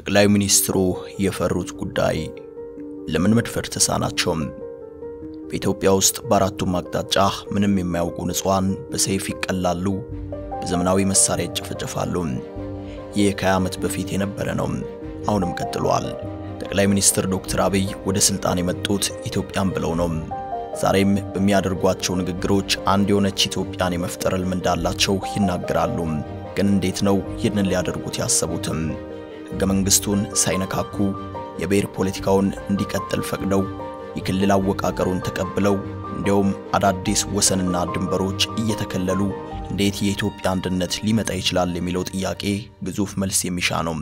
ጠቅላይ ሚኒስትሩ የፈሩት ጉዳይ ለምን መድፈር ተሳናቸው? በኢትዮጵያ ውስጥ በአራቱም አቅጣጫ ምንም የማያውቁ ንጹሃን በሰይፍ ይቀላሉ፣ በዘመናዊ መሳሪያ ይጨፈጨፋሉ። ይህ ከ20 ዓመት በፊት የነበረ ነው፣ አሁንም ቀጥሏል። ጠቅላይ ሚኒስትር ዶክተር አብይ ወደ ስልጣን የመጡት ኢትዮጵያን ብለው ነው። ዛሬም በሚያደርጓቸው ንግግሮች አንድ የሆነች ኢትዮጵያን የመፍጠር ህልም እንዳላቸው ይናገራሉ። ግን እንዴት ነው ይህንን ሊያደርጉት ያሰቡትም? ሕገ መንግሥቱን ሳይነካኩ የብሔር ፖለቲካውን እንዲቀጥል ፈቅደው የክልል አወቃቀሩን ተቀብለው እንዲያውም አዳዲስ ወሰንና ድንበሮች እየተከለሉ እንዴት የኢትዮጵያ አንድነት ሊመጣ ይችላል የሚለው ጥያቄ ግዙፍ መልስ የሚሻ ነው።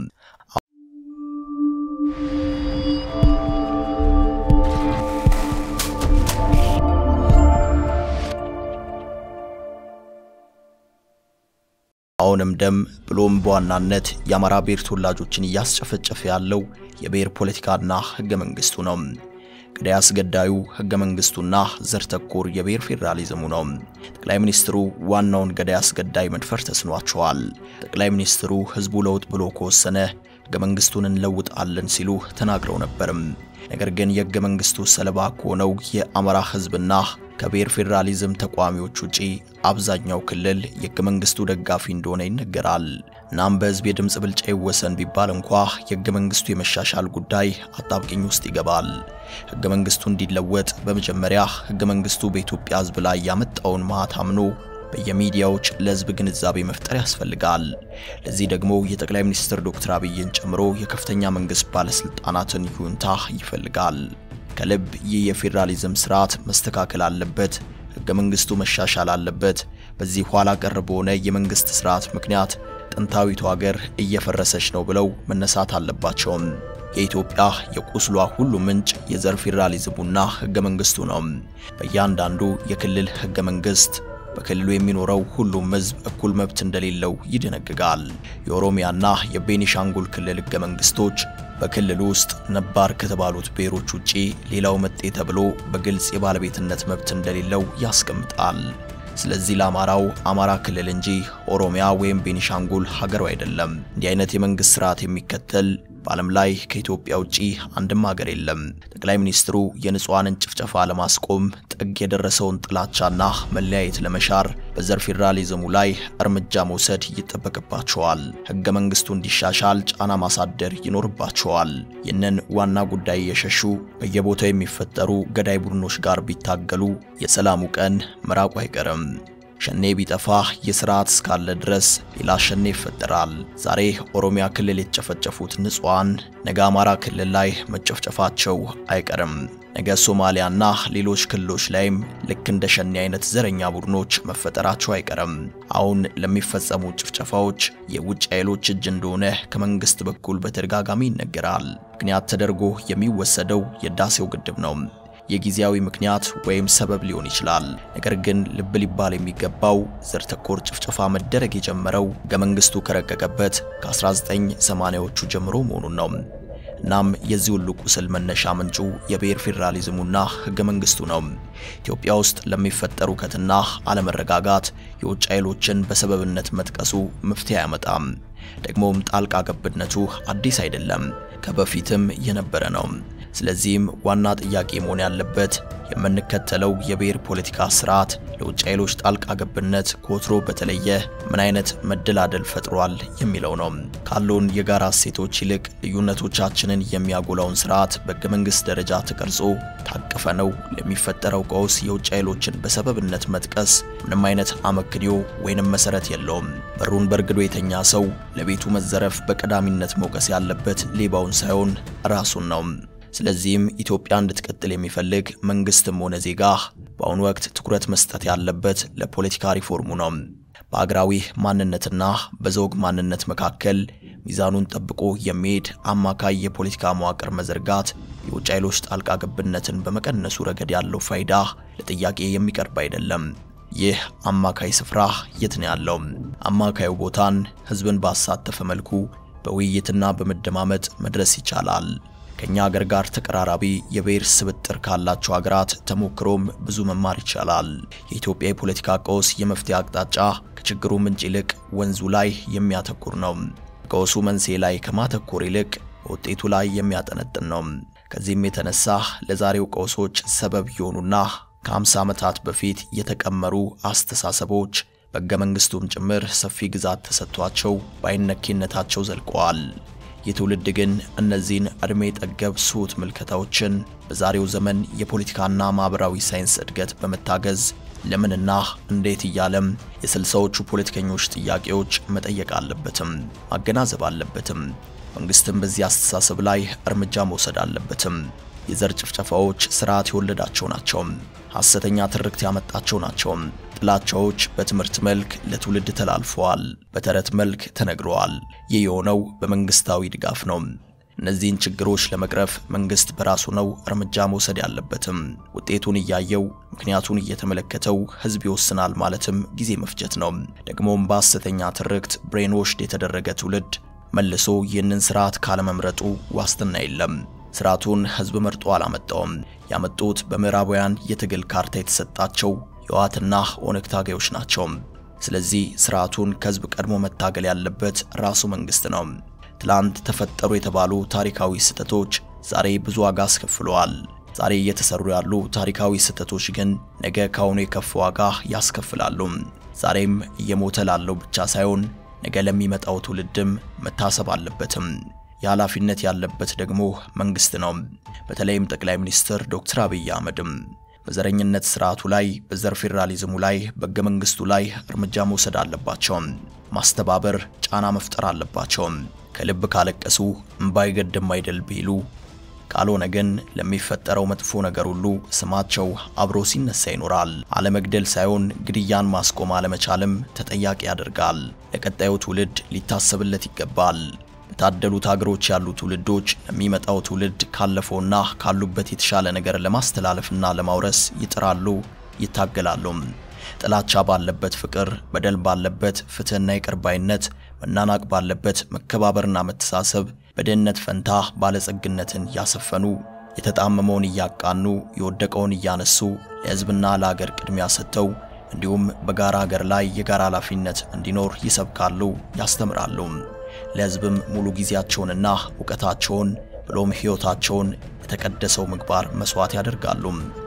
አሁንም ደም ብሎም በዋናነት የአማራ ብሔር ተወላጆችን እያስጨፈጨፈ ያለው የብሔር ፖለቲካና ሕገ መንግሥቱ ነው። ገዳይ አስገዳዩ ሕገ መንግሥቱና ዘር ተኮር የብሔር ፌዴራሊዝሙ ነው። ጠቅላይ ሚኒስትሩ ዋናውን ገዳይ አስገዳይ መድፈር ተስኗቸዋል። ጠቅላይ ሚኒስትሩ ሕዝቡ ለውጥ ብሎ ከወሰነ ሕገ መንግሥቱን እንለውጣለን ሲሉ ተናግረው ነበርም። ነገር ግን የሕገ መንግሥቱ ሰለባ ከሆነው የአማራ ሕዝብና ከብሔር ፌዴራሊዝም ተቋሚዎች ውጪ አብዛኛው ክልል የሕገ መንግሥቱ ደጋፊ እንደሆነ ይነገራል። እናም በሕዝብ የድምፅ ብልጫ ይወሰን ቢባል እንኳ የሕገ መንግሥቱ የመሻሻል ጉዳይ አጣብቂኝ ውስጥ ይገባል። ሕገ መንግሥቱ እንዲለወጥ በመጀመሪያ ሕገ መንግሥቱ በኢትዮጵያ ሕዝብ ላይ ያመጣውን መዓት አምኖ በየሚዲያዎች ለሕዝብ ግንዛቤ መፍጠር ያስፈልጋል። ለዚህ ደግሞ የጠቅላይ ሚኒስትር ዶክተር አብይን ጨምሮ የከፍተኛ መንግሥት ባለሥልጣናትን ይሁንታ ይፈልጋል። ከልብ ይህ የፌዴራሊዝም ስርዓት መስተካከል አለበት። ሕገ መንግሥቱ መሻሻል አለበት። በዚህ ኋላ ቀር በሆነ የመንግሥት ስርዓት ምክንያት ጥንታዊቱ ሀገር እየፈረሰች ነው ብለው መነሳት አለባቸውም። የኢትዮጵያ የቁስሏ ሁሉ ምንጭ የዘር ፌዴራሊዝሙና ሕገ መንግሥቱ ነው። በእያንዳንዱ የክልል ሕገ መንግሥት በክልሉ የሚኖረው ሁሉም ሕዝብ እኩል መብት እንደሌለው ይደነግጋል። የኦሮሚያና የቤኒሻንጉል ክልል ሕገ መንግሥቶች በክልሉ ውስጥ ነባር ከተባሉት ብሔሮች ውጪ ሌላው መጤ ተብሎ በግልጽ የባለቤትነት መብት እንደሌለው ያስቀምጣል። ስለዚህ ለአማራው አማራ ክልል እንጂ ኦሮሚያ ወይም ቤኒሻንጉል ሀገሩ አይደለም። እንዲህ አይነት የመንግሥት ስርዓት የሚከተል በዓለም ላይ ከኢትዮጵያ ውጪ አንድም ሀገር የለም። ጠቅላይ ሚኒስትሩ የንጹሐንን ጭፍጨፋ ለማስቆም ጥግ የደረሰውን ጥላቻና መለያየት ለመሻር በዘር ፌዴራሊዝሙ ላይ እርምጃ መውሰድ ይጠበቅባቸዋል። ሕገ መንግሥቱ እንዲሻሻል ጫና ማሳደር ይኖርባቸዋል። ይህንን ዋና ጉዳይ የሸሹ በየቦታው የሚፈጠሩ ገዳይ ቡድኖች ጋር ቢታገሉ የሰላሙ ቀን መራቁ አይቀርም። ሸኔ ቢጠፋ የስርዓት እስካለ ድረስ ሌላ ሸኔ ይፈጠራል። ዛሬ ኦሮሚያ ክልል የተጨፈጨፉት ንጹሐን ነገ አማራ ክልል ላይ መጨፍጨፋቸው አይቀርም። ነገ ሶማሊያና ሌሎች ክልሎች ላይም ልክ እንደ ሸኔ አይነት ዘረኛ ቡድኖች መፈጠራቸው አይቀርም። አሁን ለሚፈጸሙ ጭፍጨፋዎች የውጭ ኃይሎች እጅ እንደሆነ ከመንግስት በኩል በተደጋጋሚ ይነገራል። ምክንያት ተደርጎ የሚወሰደው የህዳሴው ግድብ ነው። የጊዜያዊ ምክንያት ወይም ሰበብ ሊሆን ይችላል። ነገር ግን ልብ ሊባል የሚገባው ዘር ተኮር ጭፍጨፋ መደረግ የጀመረው ሕገ መንግሥቱ ከረቀቀበት ከ1980ዎቹ ጀምሮ መሆኑን ነው። እናም የዚህ ሁሉ ቁስል መነሻ ምንጩ የብሔር ፌዴራሊዝሙና ሕገ መንግሥቱ ነው። ኢትዮጵያ ውስጥ ለሚፈጠሩ ሁከትና አለመረጋጋት የውጭ ኃይሎችን በሰበብነት መጥቀሱ መፍትሄ አያመጣም። ደግሞም ጣልቃ ገብነቱ አዲስ አይደለም፣ ከበፊትም የነበረ ነው። ስለዚህም ዋና ጥያቄ መሆን ያለበት የምንከተለው የብሔር ፖለቲካ ስርዓት ለውጭ ኃይሎች ጣልቃ ገብነት ከወትሮ በተለየ ምን አይነት መደላደል ፈጥሯል የሚለው ነው። ካሉን የጋራ እሴቶች ይልቅ ልዩነቶቻችንን የሚያጎላውን ስርዓት በሕገ መንግሥት ደረጃ ተቀርጾ ታቅፈ ነው ለሚፈጠረው ቀውስ የውጭ ኃይሎችን በሰበብነት መጥቀስ ምንም አይነት አመክንዮ ወይንም መሰረት የለውም። በሩን በርግዶ የተኛ ሰው ለቤቱ መዘረፍ በቀዳሚነት መውቀስ ያለበት ሌባውን ሳይሆን ራሱን ነው። ስለዚህም ኢትዮጵያ እንድትቀጥል የሚፈልግ መንግስትም ሆነ ዜጋ በአሁኑ ወቅት ትኩረት መስጠት ያለበት ለፖለቲካ ሪፎርሙ ነው። በአገራዊ ማንነትና በዘውግ ማንነት መካከል ሚዛኑን ጠብቆ የሚሄድ አማካይ የፖለቲካ መዋቅር መዘርጋት የውጭ ኃይሎች ጣልቃ ገብነትን በመቀነሱ ረገድ ያለው ፋይዳ ለጥያቄ የሚቀርብ አይደለም። ይህ አማካይ ስፍራ የት ነው ያለው? አማካዩ ቦታን ህዝብን ባሳተፈ መልኩ በውይይትና በመደማመጥ መድረስ ይቻላል። ከኛ ሀገር ጋር ተቀራራቢ የብሔር ስብጥር ካላቸው ሀገራት ተሞክሮም ብዙ መማር ይቻላል። የኢትዮጵያ የፖለቲካ ቀውስ የመፍትሄ አቅጣጫ ከችግሩ ምንጭ ይልቅ ወንዙ ላይ የሚያተኩር ነው። ቀውሱ መንስኤ ላይ ከማተኮር ይልቅ በውጤቱ ላይ የሚያጠነጥን ነው። ከዚህም የተነሳ ለዛሬው ቀውሶች ሰበብ የሆኑና ከ50 ዓመታት በፊት የተቀመሩ አስተሳሰቦች በሕገ መንግሥቱም ጭምር ሰፊ ግዛት ተሰጥቷቸው በአይነኬነታቸው ዘልቀዋል። ይህ ትውልድ ግን እነዚህን ዕድሜ ጠገብ ስሁት ምልከታዎችን በዛሬው ዘመን የፖለቲካና ማኅበራዊ ሳይንስ እድገት በመታገዝ ለምንና እንዴት እያለም የስልሳዎቹ ፖለቲከኞች ጥያቄዎች መጠየቅ አለበትም፣ ማገናዘብ አለበትም። መንግሥትም በዚህ አስተሳሰብ ላይ እርምጃ መውሰድ አለበትም። የዘር ጭፍጨፋዎች ስርዓት የወለዳቸው ናቸው። ሐሰተኛ ትርክት ያመጣቸው ናቸው። ጥላቻዎች በትምህርት መልክ ለትውልድ ተላልፈዋል፣ በተረት መልክ ተነግረዋል። ይህ የሆነው በመንግስታዊ ድጋፍ ነው። እነዚህን ችግሮች ለመቅረፍ መንግስት በራሱ ነው እርምጃ መውሰድ ያለበትም። ውጤቱን እያየው ምክንያቱን እየተመለከተው ህዝብ ይወስናል ማለትም ጊዜ መፍጀት ነው። ደግሞም በሐሰተኛ ትርክት ብሬንዎሽድ የተደረገ ትውልድ መልሶ ይህንን ስርዓት ካለመምረጡ ዋስትና የለም። ስርዓቱን ህዝብ መርጦ አላመጣውም። ያመጡት በምዕራባውያን የትግል ካርታ የተሰጣቸው የህወሓትና ኦነግ ታጋዮች ናቸው። ስለዚህ ስርዓቱን ከህዝብ ቀድሞ መታገል ያለበት ራሱ መንግስት ነው። ትላንት ተፈጠሩ የተባሉ ታሪካዊ ስህተቶች ዛሬ ብዙ ዋጋ አስከፍለዋል። ዛሬ እየተሰሩ ያሉ ታሪካዊ ስህተቶች ግን ነገ ካሁኑ የከፍ ዋጋ ያስከፍላሉ። ዛሬም እየሞተ ላለው ብቻ ሳይሆን ነገ ለሚመጣው ትውልድም መታሰብ አለበትም። የኃላፊነት ያለበት ደግሞ መንግስት ነው። በተለይም ጠቅላይ ሚኒስትር ዶክተር አብይ አህመድም በዘረኝነት ስርዓቱ ላይ፣ በዘር ፌዴራሊዝሙ ላይ፣ በሕገ መንግስቱ ላይ እርምጃ መውሰድ አለባቸው። ማስተባበር፣ ጫና መፍጠር አለባቸው። ከልብ ካለቀሱ እምባ አይገድም አይደል ቢሉ ካልሆነ ግን ለሚፈጠረው መጥፎ ነገር ሁሉ ስማቸው አብሮ ሲነሳ ይኖራል። አለመግደል ሳይሆን ግድያን ማስቆም አለመቻልም ተጠያቂ ያደርጋል። ለቀጣዩ ትውልድ ሊታሰብለት ይገባል። በታደሉት ሀገሮች ያሉ ትውልዶች ለሚመጣው ትውልድ ካለፈውና ካሉበት የተሻለ ነገር ለማስተላለፍና ለማውረስ ይጥራሉ፣ ይታገላሉ። ጥላቻ ባለበት ፍቅር፣ በደል ባለበት ፍትህና ይቅር ባይነት፣ መናናቅ ባለበት መከባበርና መተሳሰብ፣ በድህነት ፈንታ ባለጸግነትን ያሰፈኑ፣ የተጣመመውን እያቃኑ፣ የወደቀውን እያነሱ፣ ለህዝብና ለሀገር ቅድሚያ ሰጥተው እንዲሁም በጋራ ሀገር ላይ የጋራ ኃላፊነት እንዲኖር ይሰብካሉ፣ ያስተምራሉ። ለህዝብም ሙሉ ጊዜያቸውንና እውቀታቸውን ብሎም ሕይወታቸውን የተቀደሰው ምግባር መስዋዕት ያደርጋሉ።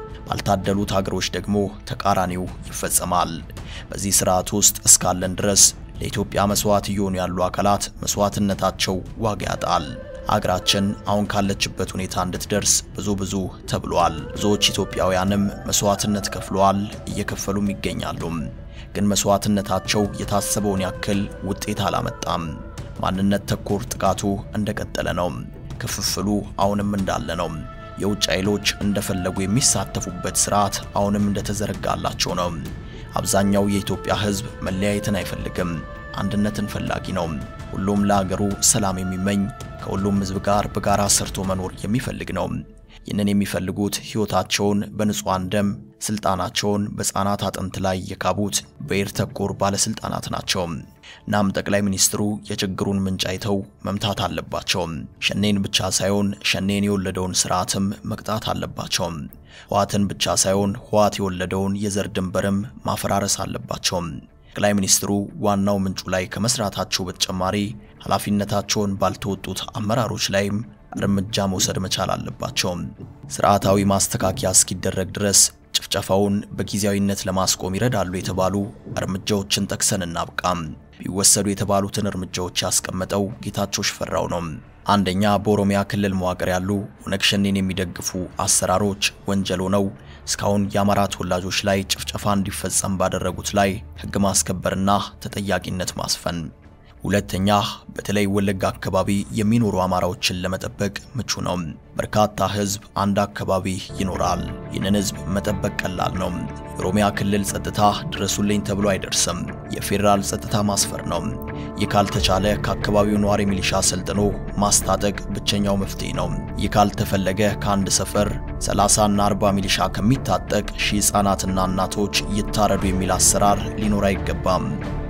ባልታደሉት ሀገሮች ደግሞ ተቃራኒው ይፈጸማል። በዚህ ስርዓት ውስጥ እስካለን ድረስ ለኢትዮጵያ መስዋዕት እየሆኑ ያሉ አካላት መስዋዕትነታቸው ዋጋ ያጣል። አገራችን አሁን ካለችበት ሁኔታ እንድትደርስ ብዙ ብዙ ተብሏል። ብዙዎች ኢትዮጵያውያንም መስዋዕትነት ከፍለዋል፣ እየከፈሉም ይገኛሉ። ግን መስዋዕትነታቸው የታሰበውን ያክል ውጤት አላመጣም። ማንነት ተኮር ጥቃቱ እንደቀጠለ ነው። ክፍፍሉ አሁንም እንዳለ ነው። የውጭ ኃይሎች እንደፈለጉ የሚሳተፉበት ስርዓት አሁንም እንደተዘረጋላቸው ነው። አብዛኛው የኢትዮጵያ ሕዝብ መለያየትን አይፈልግም፣ አንድነትን ፈላጊ ነው። ሁሉም ለሀገሩ ሰላም የሚመኝ ከሁሉም ሕዝብ ጋር በጋራ ሰርቶ መኖር የሚፈልግ ነው። ይህንን የሚፈልጉት ሕይወታቸውን በንጹሐን ደም ስልጣናቸውን በሕፃናት አጥንት ላይ የካቡት ብሔር ተኮር ባለስልጣናት ናቸው። እናም ጠቅላይ ሚኒስትሩ የችግሩን ምንጭ አይተው መምታት አለባቸው። ሸኔን ብቻ ሳይሆን ሸኔን የወለደውን ስርዓትም መቅጣት አለባቸው። ህወሓትን ብቻ ሳይሆን ህወሓት የወለደውን የዘር ድንበርም ማፈራረስ አለባቸው። ጠቅላይ ሚኒስትሩ ዋናው ምንጩ ላይ ከመስራታቸው በተጨማሪ ኃላፊነታቸውን ባልተወጡት አመራሮች ላይም እርምጃ መውሰድ መቻል አለባቸው። ስርዓታዊ ማስተካከያ እስኪደረግ ድረስ ጭፍጨፋውን በጊዜያዊነት ለማስቆም ይረዳሉ የተባሉ እርምጃዎችን ጠቅሰን እናብቃም። ቢወሰዱ የተባሉትን እርምጃዎች ያስቀመጠው ጌታቸው ሽፈራው ነው። አንደኛ፣ በኦሮሚያ ክልል መዋቅር ያሉ ኦነግ ሸኔን የሚደግፉ አሰራሮች ወንጀል ሆነው እስካሁን የአማራ ተወላጆች ላይ ጭፍጨፋ እንዲፈጸም ባደረጉት ላይ ሕግ ማስከበርና ተጠያቂነት ማስፈን። ሁለተኛ በተለይ ወለጋ አካባቢ የሚኖሩ አማራዎችን ለመጠበቅ ምቹ ነው። በርካታ ህዝብ አንድ አካባቢ ይኖራል። ይህንን ህዝብ መጠበቅ ቀላል ነው። የኦሮሚያ ክልል ጸጥታ ድረሱልኝ ተብሎ አይደርስም። የፌዴራል ጸጥታ ማስፈር ነው። ይህ ካልተቻለ ከአካባቢው ነዋሪ ሚሊሻ ሰልጥኖ ማስታጠቅ ብቸኛው መፍትሄ ነው። ይህ ካልተፈለገ ከአንድ ሰፈር 30 እና 40 ሚሊሻ ከሚታጠቅ ሺህ ህጻናትና እናቶች ይታረዱ የሚል አሰራር ሊኖር አይገባም።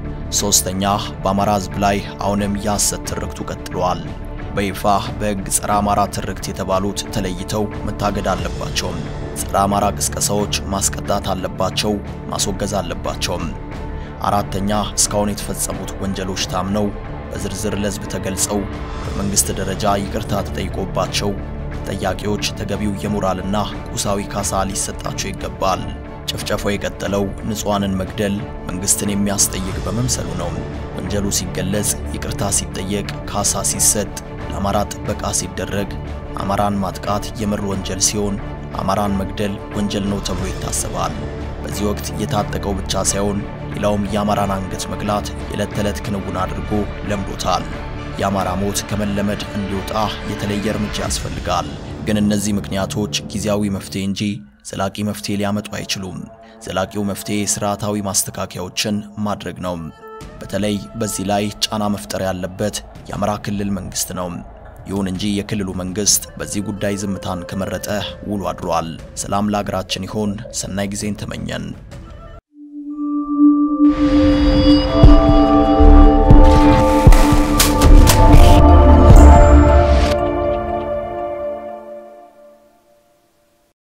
ሶስተኛ በአማራ ህዝብ ላይ አሁንም የሐሰት ትርክቱ ቀጥሏል። በይፋ በሕግ ጸረ አማራ ትርክት የተባሉት ተለይተው መታገድ አለባቸው። ጸረ አማራ ቅስቀሳዎች ማስቀጣት አለባቸው፣ ማስወገዝ አለባቸው። አራተኛ እስካሁን የተፈጸሙት ወንጀሎች ታምነው በዝርዝር ለሕዝብ ተገልጸው በመንግስት ደረጃ ይቅርታ ተጠይቆባቸው ተጠያቂዎች ተገቢው የሞራልና ቁሳዊ ካሳ ሊሰጣቸው ይገባል። ጭፍጨፋው የቀጠለው ንጹሐንን መግደል መንግስትን የሚያስጠይቅ በመምሰሉ ነው። ወንጀሉ ሲገለጽ፣ ይቅርታ ሲጠየቅ፣ ካሳ ሲሰጥ፣ ለአማራ ጥበቃ ሲደረግ፣ አማራን ማጥቃት የምር ወንጀል ሲሆን አማራን መግደል ወንጀል ነው ተብሎ ይታሰባል። በዚህ ወቅት የታጠቀው ብቻ ሳይሆን ሌላውም የአማራን አንገት መቅላት የዕለት ተዕለት ክንውን አድርጎ ለምዶታል። የአማራ ሞት ከመለመድ እንዲወጣ የተለየ እርምጃ ያስፈልጋል። ግን እነዚህ ምክንያቶች ጊዜያዊ መፍትሄ እንጂ ዘላቂ መፍትሄ ሊያመጡ አይችሉም። ዘላቂው መፍትሄ ስርዓታዊ ማስተካከያዎችን ማድረግ ነው። በተለይ በዚህ ላይ ጫና መፍጠር ያለበት የአማራ ክልል መንግስት ነው። ይሁን እንጂ የክልሉ መንግስት በዚህ ጉዳይ ዝምታን ከመረጠ ውሎ አድሯል። ሰላም ለሀገራችን ይሆን። ሰናይ ጊዜን ተመኘን።